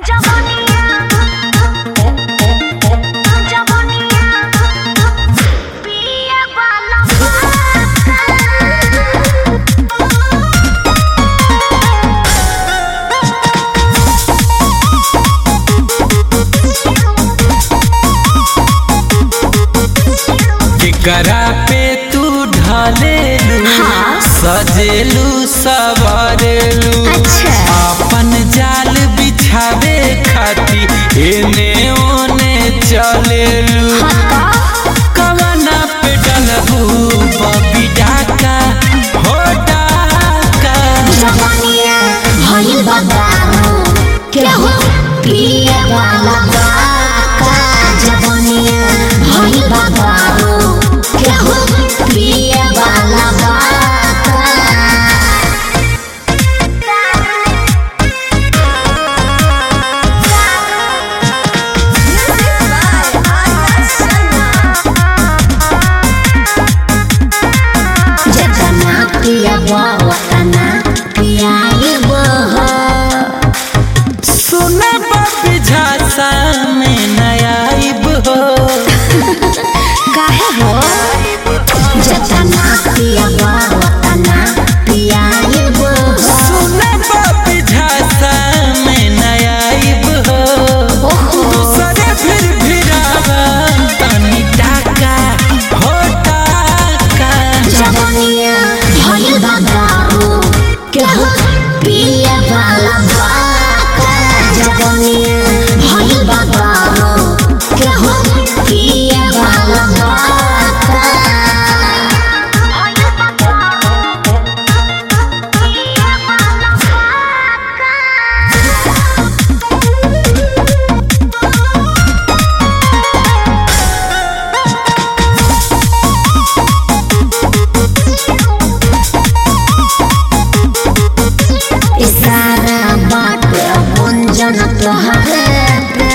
केकरा पे तू ढालेलू सजेलू सवारेलू अच्छा। अपन जाल बिछावे खाती एने ओने चलेलू कवना पे डलबू बबी डाका हो डाका जवानिया भइल बा दारू केहू पिए वाला बाका जवानिया भइल बा दारू केहू पिए वाला बाका जेतना पियबो ओतना पियाइबो हो सुना बबी झांसा में नयाइब हो काहे हो जेतना पियबो ओतना पियाइबो हो सुना बबी झांसा में नयाइब हो दूसरे फिर भिरावा तनी टाका हो टाका जवानिया भइल बा दारू केहू पिए वाला बाका जवानिया भइल बा दारू केहू पिए वाला बाका इशारा बात गुंजन तोहरे पे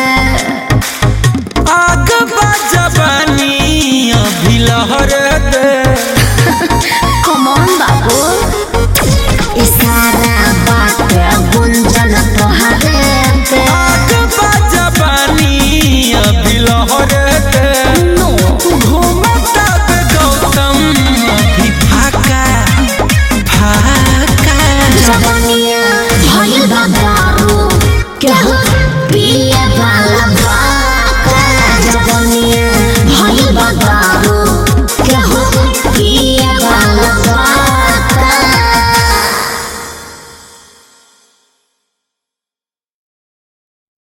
आग बजबानी अभी लहर दे कमन बाबू इशारा बात गुंजन तोहरे पे आग बजबानी अभी लहर दे नो घूमता बे गौतम अभी फाका फाका जवानिया भइल बा दारू केहू